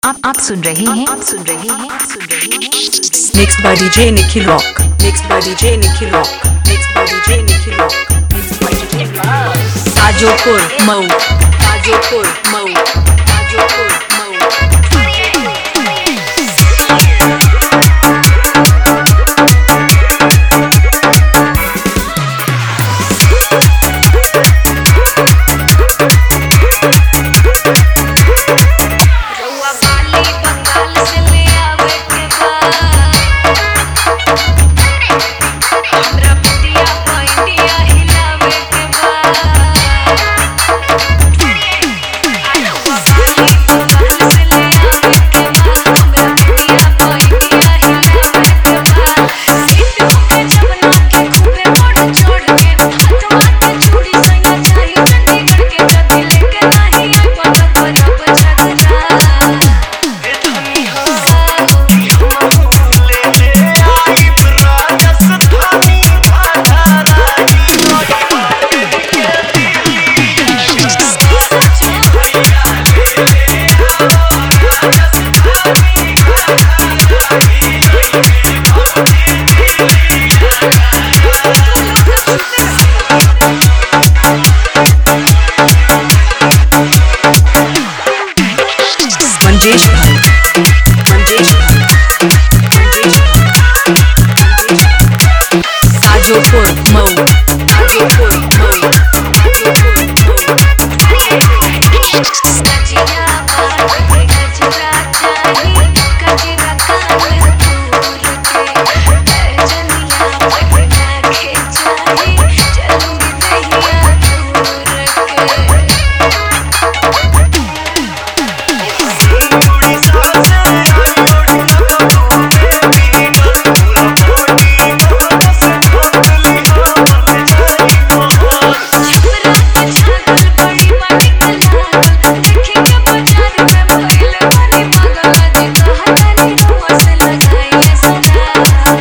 आप आप सुन रहे हैं आप सुन रहे हैं आप सुन रहे हैं Mixed by DJ Nikhil Rock. Mixed by DJ Nikhil Rock. Mixed by DJ Nikhil Rock. Mixed by DJ Tajopur Mau. Tajopur Mau. Tajopur Mau. रउआ बाली बंगाल से ले आवे के बा हमरा पुदिया पैंटिया हिलावे के बा रउआ बाली बंगाल से ले आवे के बा हमरा पुदिया पैंटिया हिलावे के बा सीट होके जवना के खूबे मोड़ चढ़ के हाथवा के चूड़ी संगा चाही चंडीगढ़ के जदी लेके नाही आई पता करब झगड़ा Manjesh Bhai. Manjesh Bhai. Manjesh Bhai. Tajopur Mau. Tajopur Mau. Tajopur Mau. सजिया बाटे गजरा चाही गजरा कान दूर के जनिया पटना के चाही चलूंगी दहिया दूर के छपरा के छागल बड़ी बाटी कलागल देखे के बाजार में भइल बानी पागल जी कहतानी रुआ से लगाइले सदा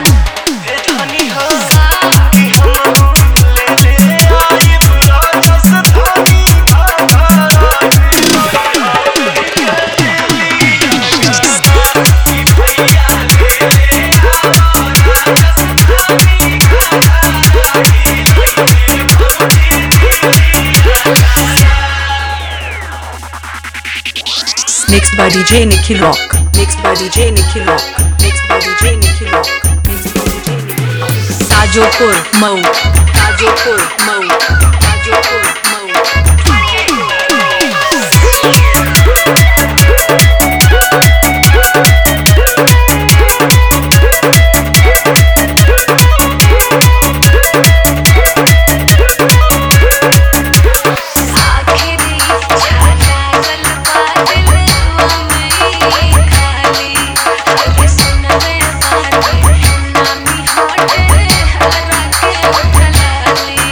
Mixed by DJ Nikhil Rock. Mixed by DJ Nikhil Rock. Mixed by DJ Nikhil Rock. Mixed by DJ Nikhil Rock. Tajopur Mau. Tajopur Mau. Tajopur Mau. आखिरी छागल बादलवा में खाली हर सुनवे बाटे नामी होटे हरा के उठलाली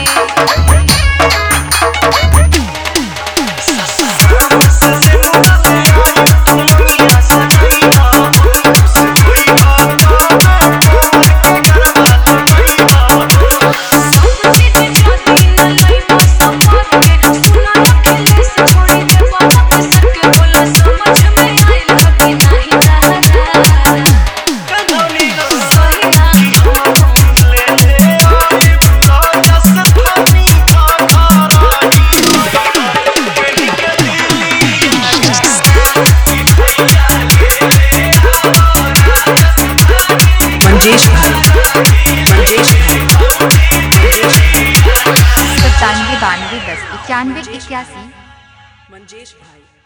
Manjesh Bhai. Manjesh Bhai. Manjesh Bhai. सत्तानवे बानवे दस इक्यानवे इक्यासी Manjesh Bhai.